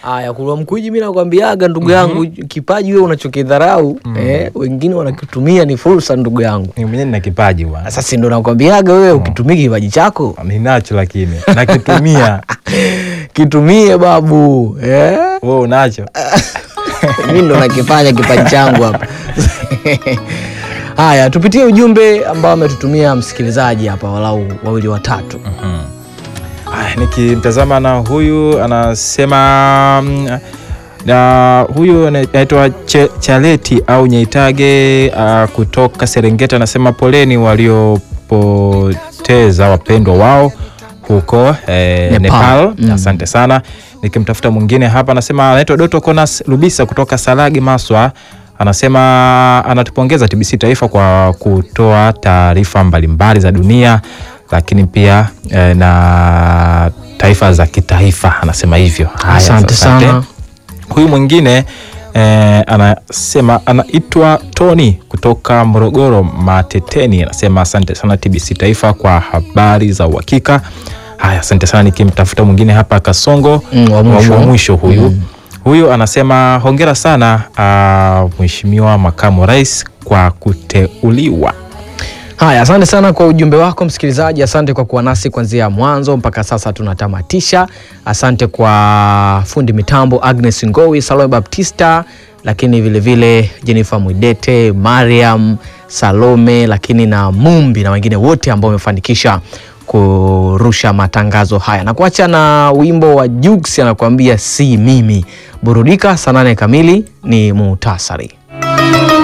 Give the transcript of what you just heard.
Aya, Kulwa Mkwiji, mi nakwambiaga ndugu yangu, kipaji wewe unachokidharau eh, wengine wanakitumia ni fursa, ndugu yangu. Mimi mwenyewe nina kipaji bwana, Sasa ndo nakwambiaga wewe ukitumia kipaji chako ninacho lakini nakitumia. kitumie babu eh? Wewe unacho? mi ndo nakifanya kipaji changu hapa. Haya, tupitie ujumbe ambao ametutumia msikilizaji hapa, walau wawili watatu. Aya, nikimtazama na huyu anasema mm, na huyu anaitwa Che- Chaleti au Nyeitage uh, kutoka Serengeti anasema poleni waliopoteza wapendwa wao huko eh, Nepal. Nepal. Mm. Asante sana. Nikimtafuta mwingine hapa anasema anaitwa Doto Konas Lubisa kutoka Salagi Maswa anasema anatupongeza TBC Taifa kwa kutoa taarifa mbalimbali za dunia lakini pia eh, na taifa za kitaifa anasema hivyo. Haya, Asante sana. Huyu mwingine eh, anasema anaitwa Tony kutoka Morogoro Mateteni, anasema asante sana TBC Taifa kwa habari za uhakika. Haya, asante sana. Nikimtafuta mwingine hapa Kasongo Mm, wa mwisho. wa mwisho huyu huyu anasema hongera sana ah, Mheshimiwa Makamu Rais kwa kuteuliwa. Haya, asante sana kwa ujumbe wako msikilizaji. Asante kwa kuwa nasi kuanzia mwanzo mpaka sasa tunatamatisha. Asante kwa fundi mitambo Agnes Ngowi, Salome Baptista, lakini vilevile vile Jennifer Mwidete, Mariam Salome, lakini na Mumbi na wengine wote ambao wamefanikisha kurusha matangazo haya na kuacha na wimbo wa Jux anakuambia si mimi. Burudika saa nane kamili ni muhtasari.